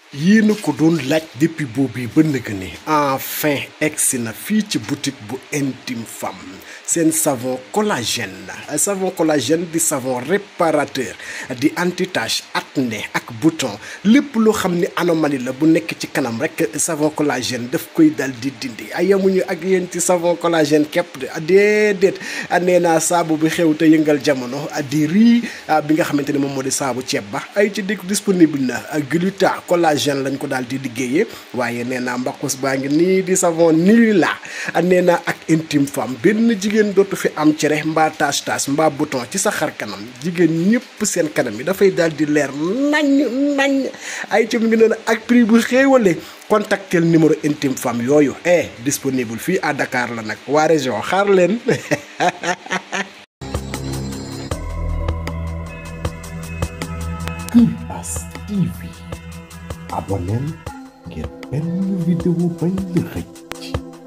yéena ko doon laaj depuis boobu ba nëgë ni enfin egsi na fii ci boutique bu intime femme seen savon collagène savon collagène di savon réparateur di anti-tache acné ak bouton lépp loo xam ni anomalie la bu nekk ci kanam rek savon collagène daf koy dal di dindi ay yamuñu ak yéen ci savon collagène képp de déedéet nee naa saabu bi xew te yëngal jamono di riz bi nga xamante ni moom moo di saabu ceeb ba ay ci dikk disponible na gluta collagène lañ ko daal di liggéeyee waaye nee naa mbaqus baa ngi nii di savon nii la nee naa ak intime femme benn jigéen dootu fi am cere mbaa tache tache mbaa bouton ci sa xar kanam jigéen ñëpp seen kanam yi dafay daal di leer nañ nañ ay ci mu ngi noonu ak prix bu xéewale contactel numéro intime femme yooyu eh disponible fii à Dakar la nag waa région xaar leen Kupas TV abonneel ngir benn vidéo bañ la xëcc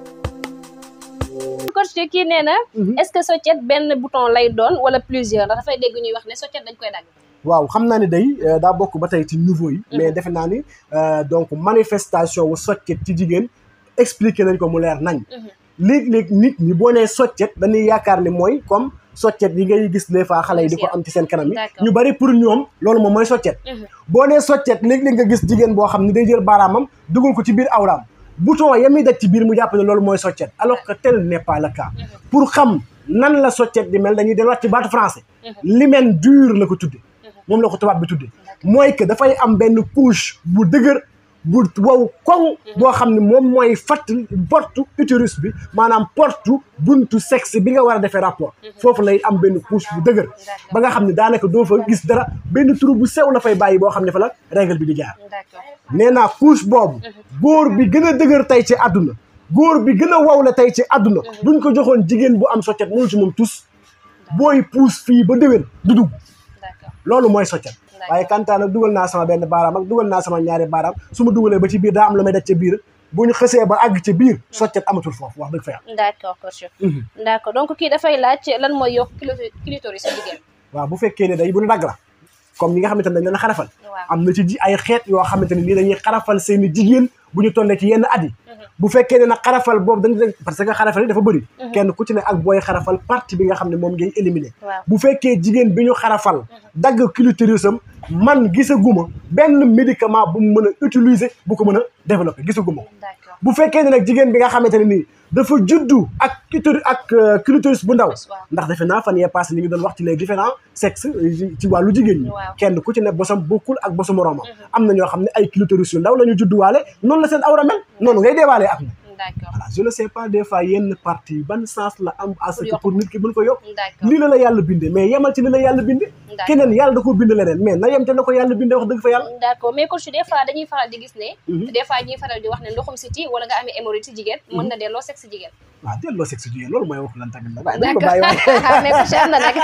coach kii nee na est-ce que soccet benn bouton lay doon wala plusieurs ndax dafay dégg ñuy wax ne soccet dañ koy dagg waaw xam naa ni day daa bokk ba tey ci niveau yi mais defe naa ni donc manifestation wu soccet ci jigéen expliqué nañ ko mu leer nañ léeg-léeg nit ñi boo nee soccet dañuy yaakaar ni mooy comme soccet yi ngay gis des fois xale yi di ko am ci seen kanam yi ñu bari pour ñoom loolu moom mooy soccet boo nee soccet léeg-léeg nga gis jigéen boo xam ne day jël baaraamam dugal ko ci biir awraam bouton ya muy daj ci biir mu jàpp ne loolu mooy soccet alors que tel n'est pas le cas pour xam nan la soccet di mel dañuy delluwaat ci baatu français l'hymen dur la ko tudde moom la ko tubaab bi tudde mooy que dafay am benn couche bu dëgër bu wow koŋ boo xam ne moom mooy fatt porte utérus bi maanaam porte buntu sexe bi nga war a defee rapport foofu lay am benn couche bu dëgër ba nga xam ne daanaka doo fa gis dara benn trou bu sew la fay bàyyi boo xam ne fa la règle bi di jaar nee naa couche boobu góor bi gën a dëgër tey ci àdduna góor bi gën a wow la tey ci àdduna buñ ko joxoon jigéen bu am soccet mënul ci moom tus booy puus fii ba déwén du dugg loolu mooy soccet waaye kantaan nag dugal naa sama benn baaraam ak dugal naa sama ñaari baaraam su ma dugalee ba ci biir daa am lu may daj ca biir bu ñu xësee ba àgg ca biir soccet amatul foofu wax dëgg fa yàlla d'accord coach d'accord donc kii dafay laaj lan mooy yokk clitoris jigéen waaw bu fekkee ne day bu ñu dagg la comme ñi nga xamante ne dañ leen xarafal am na ci ji ay xeet yoo xamante ne nii dañuy xarafal seeni jigéen bu ñu tollee ci yenn at yi bu fekkee ne nag xarafal boobu dañ parce que xarafal yi dafa bëri kenn ku ci ne ak booy xarafal partie bi nga xam ne moom ngay éliminer bu fekkee jigéen bi ñu xarafal dagg clitorisam man gisaguma benn médicament bu mu mën a utiliser bu ko mën a développer gisaguma ko bu fekkee ne nag jigéen bi nga xamante ne nii dafa juddu ak clitoris ak clitoris bu ndaw ndax defe naa fan yee passé li ngi doon wax ci les différents sexes ci wàllu jigéen ñi kenn ku ci ne bosam bokkul ak bosu moroomam am na ñoo xam ne ay clitoris yu ndaw la ñu judduwaale noonu la seen awra mel noonu ngay deewaalee ak na voilà je ne sais pas des fois yenn partie ban sens la am à ce que pour nit ki mën ko yokk lii la la yàlla bindee mais yemal ci li la yàlla bindee keneen yàlla da ko bind leneen mais na yem te na ko yàlla bindee wax dëgg fa yàlla d'accord mais coach des fois dañuy faral di gis ne des fois ñuy faral di wax ne ndoxum siti wala nga amee hémorroïde ci jigéen mën na delloo sexe jigéen waaw delloo sexe jigéen loolu mooy wax lan tamit nag waaye dañ ko bàyyi waaye mais coach am na nag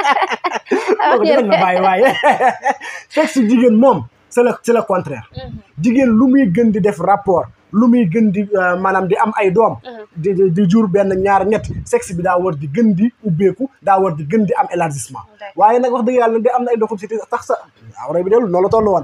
dañ ko bàyyi waaye sexe jigéen moom c'est le c'est le contraire jigéen lu muy gën di def rapport lu muy gën di maanaam di am ay doom di di jur benn ñaar ñett sexe bi daa war di gën di ubbeeku daa war di gën di am élargissement waaye nag wax dëgg yàlla di am na ay ndoxum si tax sa awra bi dellu noonu la toll woon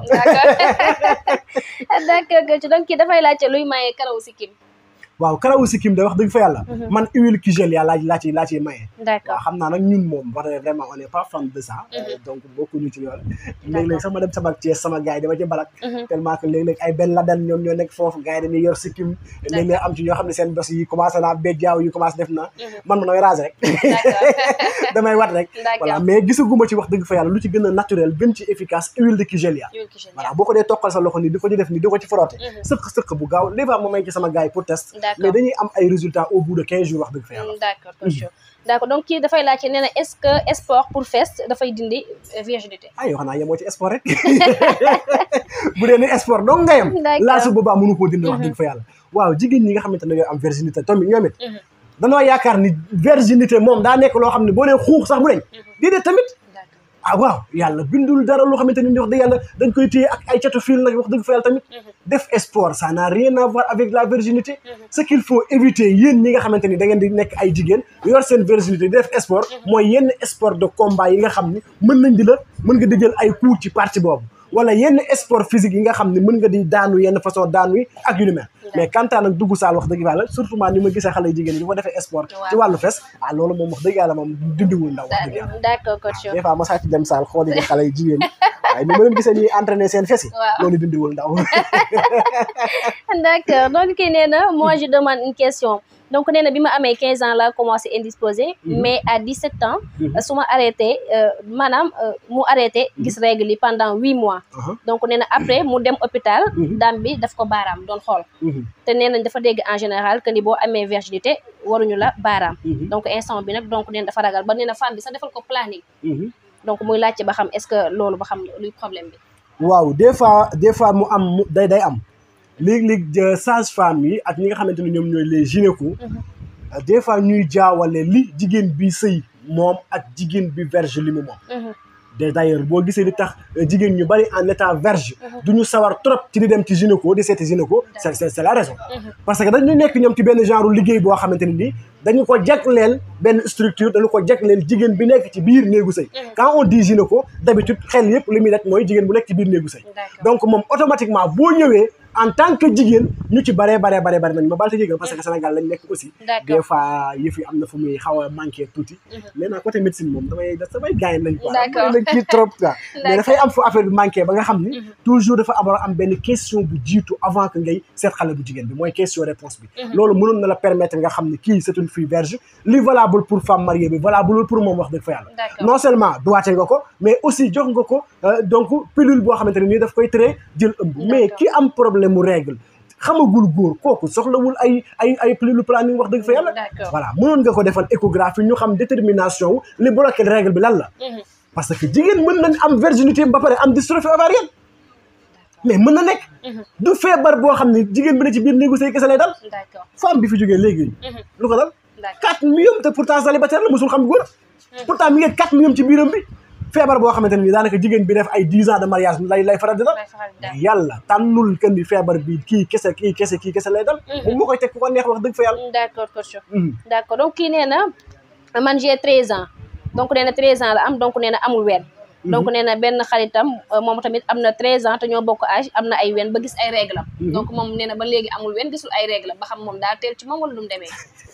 d'accord donc kii dafay laajte luy maye karaw sikkim waaw karawu sikkim da wax dëgg fa yàlla man huile Kigel yaa laa laa ci laa ciy maye d'accord waaw xam naa nag ñun moom wax dëgg vraiment on est pas fan de ça donc bokkuñu ci yoon léeg-léeg sax ma dem sama Thiès sama gars yi dama ci balak tellement que léeg-léeg ay benn la den ñoom ñoo nekk foofu gars yi dañuy yor sikkim léeg-léeg am ci ñoo xam ne seen bos yi commencé naa béjjaaw yi commencé def na man ma nooy rase rek damay wat rek voilà mais gisaguma ci wax dëgg fa yàlla lu ci gën a naturel gën ci efficace huile de Kigel ya voilà boo ko dee toqal sa loxo nii di ko ci def nii di ko ci frotté sëq-sëq bu gaaw les fois ma may ci sama gars yi pour test mais dañuy am ay résultats au bout de quinze jours wax dëgg fa yàlla d'accord coach d'accord donc kii dafay laajte nee na est-ce que sport pour fesse dafay dindi virginité ah yoo xam naa yemoo ci sport rek bu dee ni sport dong nga yem laa su boobaa mënu koo dindi wax dëgg fa yàlla waaw jigéen ñi nga xamante ne ñooy am virginité tamit ñoom it danoo yaakaar ni virginité moom daa nekk loo xam ne boo nee xuux sax mu deñ déedéet tamit ah waaw yàlla bindul dara loo xamante ni wax dëgg yàlla dañ koy téye ak ay catu fil nag wax dëgg fa yàlla tamit def sport ça n'a rien à voir avec la virginité ce qu'il faut éviter yéen ñi nga xamante ni da ngeen di nekk ay jigéen yor seen virginité di def sport mooy yenn sport de combat yi nga xam ni mën nañ di la mën nga di jël ay coups ci partie boobu wala yenn sport physique yi nga xam ne mën nga di daanu yenn façon daanu yi ak yu ni mel mais kantaan nag dugg saal wax dëgg yàlla surtout maa ni ma gisee xale jigéen ñi di ko defee sport ci wàllu fes ah loolu moom wax dëgg yàlla moom dindiwul ndaw wax dëgg yàlla d'accord coach des fois ma saa ci dem saal xool yi xale yi jigéen waaye ni ma leen gisee ñuy entraîner seen fes yi Waaw. loolu dindiwul ndaw d'accord donc kii nee na moi je demande une question donc nee na bi ma amee 15 ans laa commencé indisposé mais à 17 ans Mhm. su ma arrêté euh, maanaam euh, mu arrêté gis règle yi pendant huit mois Aha. donc nee na après mu dem hôpital Mhm. dame bi daf ko baaraam doon xool Mhm. te nee nañ dafa dégg en général que ni boo amee virginité waruñu la baaraam Mhm. donc instant bi nag donc nee na dafa ragal ba nee na femme bi sax defal ko planning Mhm. donc muy laajte ba xam est-ce que loolu ba xam luy problème bi waaw des fois des fois mu am mu day day am léeg-léeg sage femme yi ak ñi nga xamante ne ñoom ñooy les gynéco des fois ñuy jaawale li jigéen bi sëy moom ak jigéen bi verge li mu moom Mhm. de d'ailleurs boo gisee li tax euh, jigéen ñu bari en état verge du ñu sawar trop ci di dem ci gynéco di seeti gynéco c'est c'est c'est la raison Mhm. parce que dañu nekk ñoom ci benn genre liggéey boo xamante ne nii dañu ko jagleel benn structure dañu ko jagleel jigéen bi nekk ci biir néegu sëy quand on dit gynéco d'habitude xel yëpp li muy def mooy jigéen bu nekk ci biir néegu sëy d'accord donc moom automatiquement boo ñëwee en tant que jigéen ñu ci baree baree baree bare nañ ma baal te jégal parce que Sénégal lañ nekk aussi d'accord des fois yëf yi am na fu muy xaw a manqué tuuti mais nag côté médecine moom damay da samay gaañ lañ quoi D'accord. damay kii trop quoi mais D'accord. dafay am fu affaire bi manqué ba nga xam ni toujours dafa am war a am benn question bu jiitu avant que ngay seet xale bu jigéen bi mooy question réponse bi loolu mënoon na la permettre nga xam ni kii c'est une fille verge li valable pour femme mariée bi valable pour moom wax dëgg fa yàlla D'accord. non seulement doité nga ko mais aussi jox nga ko euh, donc pilule boo xamante ne nii daf koy tere jël ëmb mais ki am problème mu règle xamagul góor kooku soxlawul ay ay ay pilule planning wax dëgg fa yàlla D'accord. voilà mënoon nga ko defal échographie ñu xam détermination wu li bloqué règle bi lan la Mhm. parce que jigéen mën nañ am virginité ba pare am dystrophie ovarienne mais mën na nekk Mhm. du feebar boo xam ne jigéen bi ne ci biir néegu sëy kese lay dal d'accord femme bi fi jógee léegi Mhm. lu ko dal d'accord 4 millions te pourtant célibataire la mosul xam góor pourtant mi ngi 4 millions ci biiram bi feebar boo xamante ne nii daanaka jigéen bi def ay 10 ans de mariage lay lay faral di dal Lay faral di dal. yàlla tànnul que ni feebar bi kii kese kii kese kii kese lay dal moom moo koy teg ku ko neex wax dëgg fa yàlla d'accord coach Mhm. d'accord donc kii nee na man j'ai 13 ans donc nee na 13 ans la am donc nee na amul ween donc nee na benn xaritam euh, moom tamit am na 13 ans te ñoo bokk âge am na ay ween ba gis ay règle am donc moom nee na ba léegi amul ween gisul ay règle am ba xam moom daa teel ci moom wala lu mu demee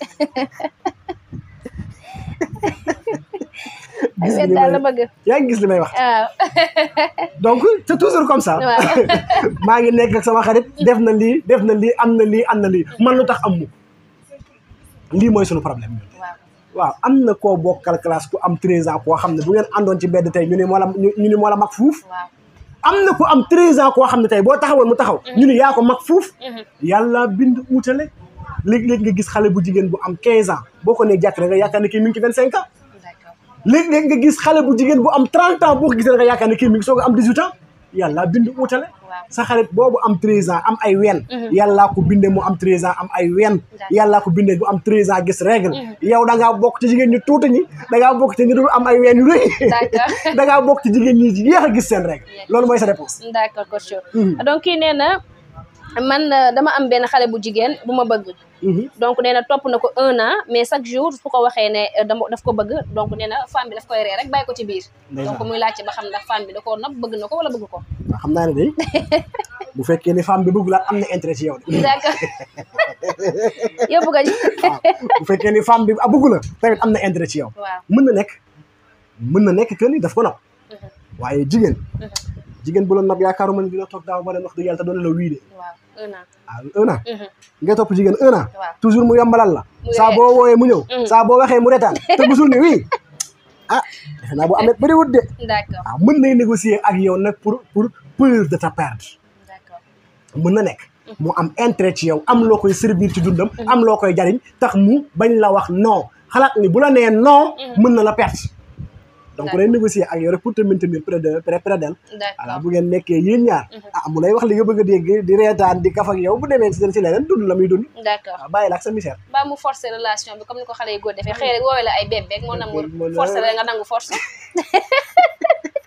ay Gis ween li daal la may- bëgg yaa ngi gis li may wax waaw donc c'est toujours comme ça Waaw. maa ngi nekk ak sama xarit def na lii def na lii am na lii am na lii man lu tax am mu lii mooy sunu problème ñun waaw waaw am na koo bokkal classe ku am 13 ans koo xam ne bu ngeen àndoon ci mbedd tey ñu ne moo la ñu ñu ne moo la mag fuuf waaw am na ku am 13 ans koo xam ne tey boo taxawoon mu taxaw ñu ne yaa ko mag fuuf Mhm. yàlla bind uutale léeg-léeg nga gis xale bu jigéen bu am 15 ans boo ko nee jàkk nga yaakaar ne kii mi ngi ci 25 ans d'accord léeg-léeg nga gis xale bu jigéen bu am 30 ans boo ko gisee nga yaakaar ne kii mi ngi soog a am 18 ans yàlla bind uutale waaw sa xarit boobu am 13 ans am ay ween yàllaa ko bindee mu am 13 ans am ay ween yàllaa ko bindee bu am 13 ans gis règle yow da ngaa bokk ci jigéen ñu tuuti ñi da ngaa bokk ci ñi dul am ay ween yu rëy D'accord. da ngaa bokk ci jigéen ñi yéex a gis seen règle loolu mooy sa réponse d'accord coach Mhm. donc kii nee na man euh, dama am benn xale bu jigéen bu ma bëgg Mhm. donc nee na topp na ko un an mais chaque jour su ko waxee ne euh, dama daf ko bëgg donc nee na femme bi daf koy ree rek bàyyi ko ci biir Ndeysaan. donc muy laajte ba xam ndax femme bi da koo nopp bëgg na ko wala bëgg ko waaw xam naa ne day bu fekkee ni femme bi bëgg laa am na intérêt ci yow de d'accord yóbbu ko ci waaw bu fekkee ni femme bi a bëgg la tamit am na intérêt ci yow waaw mën na nekk mën na nekk que ni daf ko nopp waaye jigéen jigéen bu la nopp yaakaaruma ne dina toog daaw ba leen wax dëgg yàlla te doon la wii de waaw un an ah un an Mhm. nga topp jigéen un an Waaw. toujours mu yombalal la Mu saa ree. boo wooyee mu ñëw Mhm. saa boo waxee mu retaan te musul ni wii ah defe naa bu amee bëriwut de d'accord ah mën nay négocier ak yow nag pour pour peur de ta perdre d'accord mën na nekk mu am intérêt ci yow am loo koy servir ci dundam am loo koy jariñ tax mu bañ la wax non xalaat ni bu la nee non mën na la perte donc day négocier ak yow rek pour te maintenir près de près près d'elle voilà d'accord bu ngeen nekkee yéen ñaar ah mu lay wax li nga bëgg a dégg di reetaan di kaf ak yow bu demee si si leneen dund la muy dund d'accord waaw bàyyi la ak sa misère ba mu forcer relation bi comme ni ko xale yi góor defee xëy rek woowee la ay bébé moo namour Moo namour. forcer la nga nangu force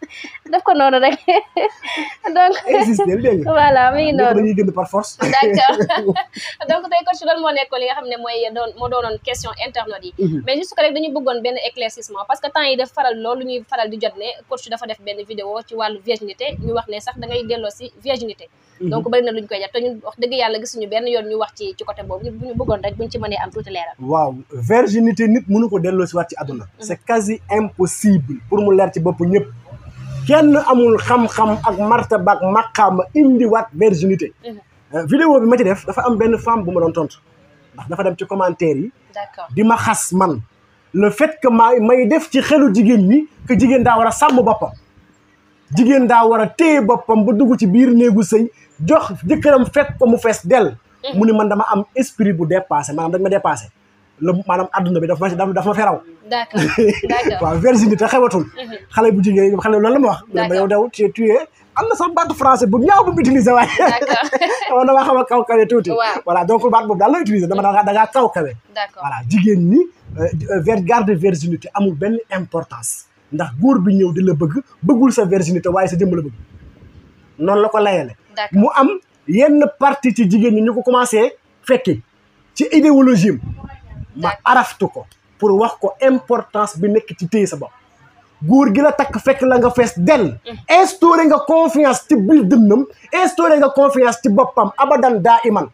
def ko noonu rek donc existé dégg nga voilà mi ngi ñëpp noonu dañuy gën par force d'accord donc tey coach lan moo nekkoon li nga xam ne mooy doon moo doonoon question internautes yi Mhm. mais juste que rek dañu bëggoon benn éclaircissement parce que temps yi def faral loolu ñuy faral di jot ne coach dafa def benn vidéo ci wàllu virginité ñu wax ne sax da ngay delloo si virginité donc bëri na luñ koy def te ñun wax dëgg yàlla gisuñu benn yoon ñu wax ci ci côté boobu ñu bu ñu bëggoon rek buñ ci mënee am tuuti leeral waaw virginité nit mënu ko delloo si waat ci àdduna c'est quasi impossible pour mu leer ci bopp ñëpp kenn amul xam-xam ak martaba ak maqaama indiwaat virginité Mhm. Euh, vidéo bi ma ci def dafa am benn femme bu ma doon tontu ndax dafa dem ci commentaire yi d'accord di ma xas man le fait que ma may def ci xelu jigéen ñi que jigéen daa war a sàmm boppam jigéen daa war a téye boppam ba dugg ci biir néegu sëy jox jëkkëram fekk ko mu fees dell mu ni man dama am esprit bu dépassé maanaam dañ ma dépassé la maanaam adduna bi dafa ma dafa ma feraw d'accord d'accord waaw virginité xewatul Mhm. xale bu jigéen xale loolu la ma wax ba yow daw tu tu es am na sax baatu français bu ñaaw bu mu utilisé waaye d'accord dama dama xam a kaw kawe tuuti Waaw. voilà donc baat boobu daal la utilisé dama da ngaa kaw kawe d'accord voilà jigéen ñi ver garde virginité amul benn importance ndax góor bi ñëw di la bëgg bëggul sa virginité waaye sa jëmm la bëgg noonu la ko layale d'accord mu am yenn partie ci jigéen ñi ñu ko commencé fekke ci idéologie am ma D'accord. araftu ko pour wax ko importance bi nekk ci téye sa bopp góor gi la takk fekk la nga fees dell instauré nga confiance ci biir dënnam instauré nga confiance ci boppam abadan daa iman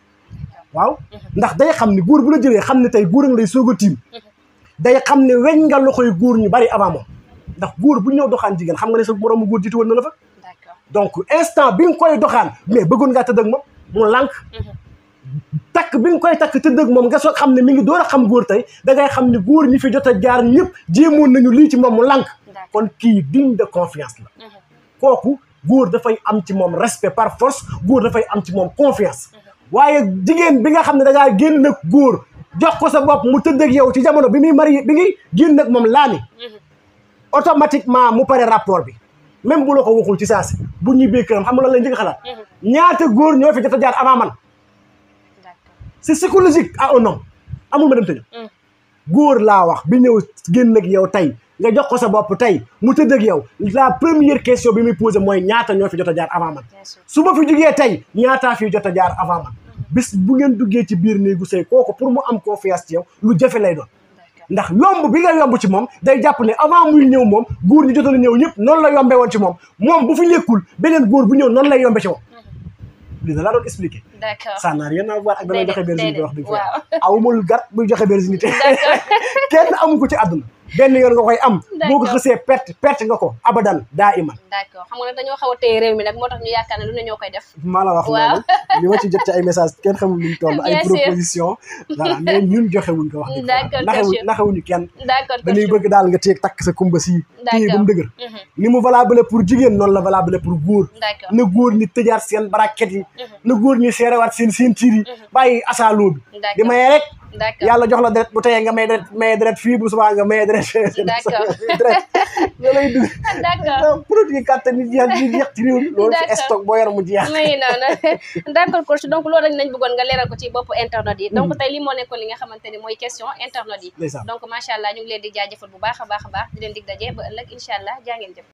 waaw ndax day xam ni góor bu la jëlee xam ne tey góor nga lay soog a tiim day xam ne weñ nga loxoy góor ñu bari avant moom ndax góor bu ñëw doxaan jigéen xam nga ne sa moroomu góor jiitu woon na la fa d'accord donc instant bi nga koy doxaan mais bëggoon ngaa tëdd ak moom mu lànk takk bi nga koy takk tëdd ak moom nga soog xam ne mi ngi door a xam góor tey da ngay xam ne góor ñi fi jot a jaar ñëpp jéemoon nañu lii ci moom mu lànk d'accord kon kii digne de confiance la Mhm. kooku góor dafay am ci moom respect par force góor dafay am ci moom confiance waaye jigéen bi nga xam ne da ngaa génn ak góor jox ko sa bopp mu tëdd ak yow ci jamono bi muy mari bi ngi génn ak moom laani Mhm. automatiquement mu pare rapport bi même bu la ko waxul ci saasi bu ñibbee këram xam nga lan lay njëkk a xalaat Mhm. ñaata góor ñoo fi jot a jaar avant man d'accord c'est psychologique à un homme amul ma dem tëju Mhm. góor laa wax bi ñëw génn ak yow tey nga jox ko sa bopp tey mu tëdd ak yow la première question bi muy posé mooy ñaata ñoo fi jot a jaar avant man bien sûr su ma fi jugee tey ñaataa fi jot a jaar avant man bis bu ngeen duggee ci biir néegu sëy kooku pour mu am confiance ci yow lu jafe lay doon d'accord ndax yomb bi nga yomb ci moom day jàpp ne avant muy ñëw moom góor ñi jotoon a ñëw ñëpp noonu la yombee woon ci moom moom bu fi nekkul beneen góor bu ñëw noonu lay yombe ci moom lii da laa doon expliquer d'accord ça n'a rien à voir ak damay joxe virginité wax dëgg fa waaw. awumul gat buy joxe virginité D'accord. kenn amu ko ci àdduna benn yoon nga koy am boo ko D'accord. xësee perte perte nga ko abadan daa iman d'accord xam nga nag dañoo xaw a téye réew mi nag moo tax ñu yaakaar ne lu ne ñoo koy def maa la wax Waaw. loolu li ma ci jot ci ay message kenn xamul luñ toll ay Bien sûr. proposition voilà mais ñun joxewuñ ko wax dëgg fa D'accord, naxewuñ bien sûr. naxewuñu kenn d'accord dañuy coach. bëgg daal nga téye takk sa kumba si téye ba mu dëgër Mhm. ni mu valable pour jigéen noonu la valable pour góor d'accord na góor ñi tëjaat seen baraket yi na góor ñi seerewaat seen seen tiir yi bàyyi asaaloo bi D'accord. di maye rek d'accord yàlla jox la deret bu teyee nga may deret maye deret fii bu subaa nga maye deret D'accord. deret nga lay dugg d'accord produit kàttan yi jeex yi jeex ci réew mi loolu fi D'accord. stock boo yor mu jeex may noonu d'accord coach donc loolu rek nañ bëggoon nga leeral ko ci bopp internet yi donc tey li moo nekkoon li nga xamante ni mooy question internet yi ndeysaan donc macha allah ñu ngi leen di jaajëfal bu baax a baax a baax di leen dig daje ba ëllëg incha allah jaa ngeen jëf